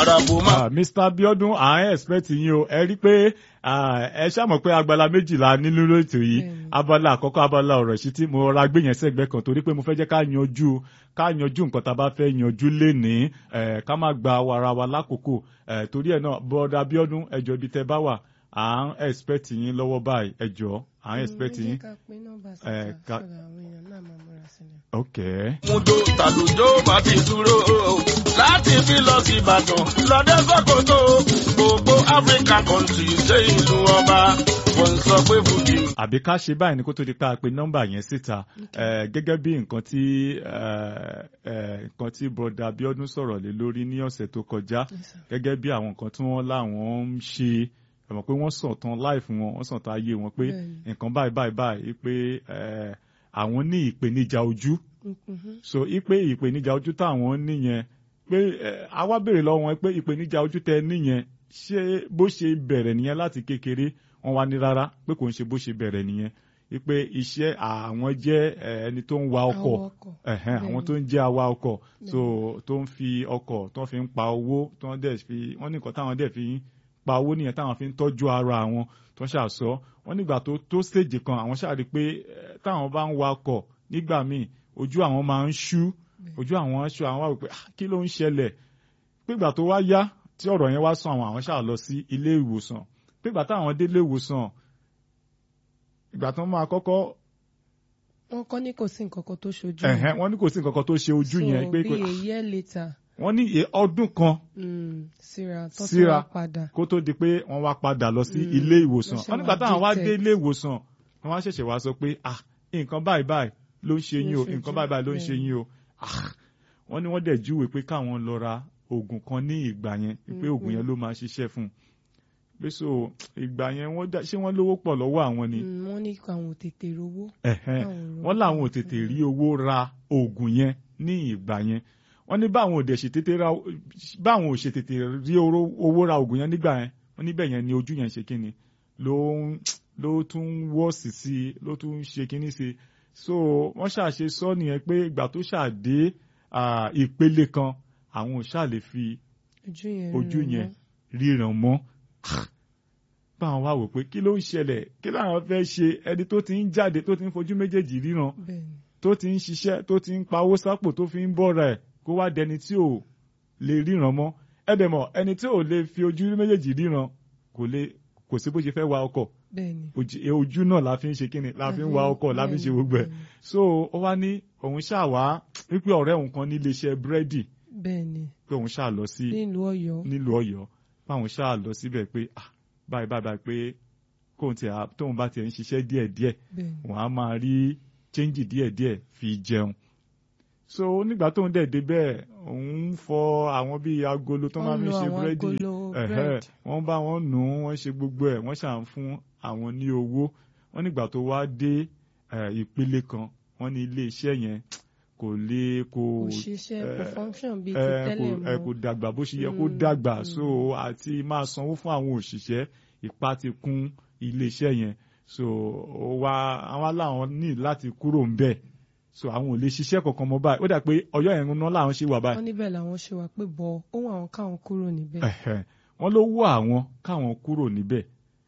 àràbò máa. Ah, Mr. Abiodun à ń expect yín o ẹ rí pé ah, ẹ ṣàmọ̀ pé abala méjìlá nínú ètò yìí Bẹ́ẹ̀ni. abala àkọ́kọ́ abala ọ̀rọ̀ sí tí mo ra gbé yẹn sẹ́gbẹ́ kan torí pé mo fẹ́ jẹ́ ká yanjú ká yanjú nǹkan tá a bá fẹ́ yanjú lénìí eh, ká má gba ara wa lákòókò eh, torí ẹ̀ náà bọ́dà Abiodun ẹjọ́ ibi tẹ́ bá wà à ń expect yín lọ́wọ́ báyìí ẹjọ́ à ń expect yín. ká pín nọ́mbà Eh, síta ká- sọ̀rọ̀ àwọn èèyàn náà máa múra sílẹ̀. Okay. Mujo tàlùjó bá ti dúró láti fi lọ sí Ìbàdàn lọ́dẹ Sọ́kòtò gbogbo African country ṣe ìlú ọba wọ́n ń sọ pé Fújì. àbí ká ṣe báyìí ní kó tó di pa pé nọ́mbà yẹn síta Eh, gẹ́gẹ́ bí nǹkan tí eh, eh, nǹkan tí broda Abiodun sọ̀rọ̀ lé lórí ní ọ̀sẹ̀ tó kọjá Yes, sir. gẹ́gẹ́ bí àwọn nǹkan tí wọ́n láwọn ń ṣe ẹ mọ̀ pé wọ́n sàn tán láìfù wọn wọ́n sàn tán ayé wọn pé Bẹ́ẹ̀ni. nǹkan báyìí báyìí báyìí pé eh, àwọn ní ìpèníjà ojú Mhm. so ipe ìpèníjà ojú táwọn níyẹn pé eh, àwa béèrè lọ́wọ́ wọn pé ìpèníjà ojú tẹ níyẹn ṣé bó ṣe bẹ̀rẹ̀ nìyẹn láti kékeré wọn wá ní rárá pé kò ń ṣe bó ṣe bẹ̀rẹ̀ nìyẹn ipe iṣẹ́ àwọn jẹ́ eh, ẹni tó ń wa ọkọ̀ Awakọ̀. ẹ̀hẹ́n, àwọn Bẹ́ẹ̀ni. tó ń jẹ́ awa ọkọ̀ so tó ń fi ọkọ̀ tó ń fi ń pa owó tó ń dẹ̀ fi wọ́n ní nǹkan táwọn dẹ̀ fi ń pa owó nìyẹn táwọn fi ń tọ́jú ara àwọn tó ń ṣàṣọ wọ́n nígbà tó tó stage kan àwọn ṣàrí pé eh, táwọn bá ń wa ọkọ̀ nígbà míì ojú àwọn máa ń ṣú ojú àwọn aṣọ àwọn wá wò pé "Ah, kí ló ń ṣẹlẹ̀ pégbà tó wá yá tí ọ̀rọ̀ yẹn wá sàn àwọn àwọn ṣáà lọ sí ilé ìwòsàn pégbà táwọn dé ilé ìwòsàn ìgbà tó máa kọ́kọ́ wọ́n kọ́ ní kò sí nǹkan kan tó ṣojú. ẹ̀hẹ́n, wọ́n ní kò sí nǹkan kan tó ṣe ojú yẹn pé so kò- bí a year later wọ́n ní iye ọdún kan mm, síra tó tún Síra. wá padà. kó tó di pé wọ́n wá padà lọ sí Mm, ilé ìwòsàn lọ ṣe wọ́n nígbà wá táwọn wá dé detect. ilé ìwòsàn wọ́n wá ṣẹ̀ṣẹ̀ wá sọ pé ah nǹkan báyìí báyìí ló ń ṣe yín o Ló ń ṣe nǹkan jù, báyìí báyìí ló ń ṣe bẹ́ẹ̀. yín o Ah, wọ́n ní wọ́n dẹ̀ júwe pé káwọn lọ ra oògùn kan ní ìgbà yẹn pé oògùn yẹn ló máa ṣiṣẹ́ fún un pé so ìgbà yẹn wọ́n dá ṣé wọ́n lówó pọ̀ lọ́wọ́ àwọn ni Mm, wọ́n ní àwọn ò tètè rówó. ẹ̀hẹ́n Káwọn rówó. wọ́n làwọn ò tètè rí owó ra oògùn yẹn ní ìgbà yẹn wọ́n ní báwọn ò dẹ̀ ṣe tètè ra báwọn ò ṣe tètè rí oró- owó ra oògùn yẹn nígbà yẹn wọ́n níbẹ̀ yẹn ni ojú yẹn ṣe kíni ló ń ló tún wọ́ọ̀sì sí i ló tún ṣe kíní sí i so wọ́n ṣàṣe sọ nìyẹn pé ìgbà tó ṣàdé ah, ìpele kan àwọn ò ṣáà lè fi ojú yẹn ojú ríran yẹn mọ́. ríran mọ́ báwọn wá wò pé kí ló ń ṣẹlẹ̀ kí làwọn fẹ́ ṣe ẹni tó ti ń jáde tó ti ń fojú méjèèjì ríran bẹ́ẹ̀ni. tó ti ń ṣiṣẹ́ tó ti ń pawó sápò tó fi ń bọ́ra ẹ̀ kó wá dẹni tí ò lè ríran mọ́ ẹ̀dẹ̀ mọ̀ ẹni tí ò lè fi ojú méjèèjì ríran kò lè kò sí bó ṣe fẹ́ wa ọkọ̀ bẹ́ẹ̀ni. ojú ojú náà la fi ń ṣe kíni la fi ń wa ọkọ̀ la fi ń ṣe gbogbo ẹ̀ so ó wá ní òun ṣáà wá wípé ọ̀rẹ́ òun kan ní iléeṣẹ́ búrẹ́dì bẹ́ẹ̀ni. pé òun ṣáà lọ sí nílùú Ọ̀yọ́. nílùú Ọ̀yọ́ báwọn ṣáà lọ síbẹ̀ pé ah báyìí báyìí báyìí pé kóun tiẹ̀ á- tóun bá tiẹ̀ ń ṣiṣẹ́ díẹ̀díẹ̀ bẹ́ẹ̀ni. wọ́n á máa rí chẹ́ńjì díẹ̀díẹ̀ fi jẹun. so nígbà tóun dẹ̀ débẹ̀ òun ń fọ àwọn bíi agolo tó máa Wọ́n fi lo ṣe àwọn búrẹ́dì agolo ẹ̀hẹ́, bread. wọ́n bá wọn nù ún wọ́n ṣe gbogbo ẹ̀ wọ́n ṣàn fún àwọn ní owó wọ́n nígbà tó wá dé eh, ìpele kan wọ́n ní ilé iṣẹ́ yẹn kò lè kò kò ṣiṣẹ́ kò eh, function bíi ti ẹ tẹ́lẹ̀ kò ẹ kò mọ́. dàgbà bó ṣe yẹ kó Mm, dàgbà mm. so àti máa sanwó fún àwọn òṣìṣẹ́ ipá ti kún iléeṣẹ́ yẹn so ó wá àwọn aláwọn ní láti kúrò ń bẹ̀ so àwọn ò lè ṣiṣẹ́ kankan mọ́ báyìí ó dà pé ọjọ́ yẹn ń ná làwọn ṣe wà báyìí wọ́n níbẹ̀ làwọn ṣe wà pé bọ̀ ohun àwọn káwọn kúrò níbẹ̀. Ẹ̀hẹ̀. wọ́n ló wọ́ àwọn káwọn kúrò níbẹ̀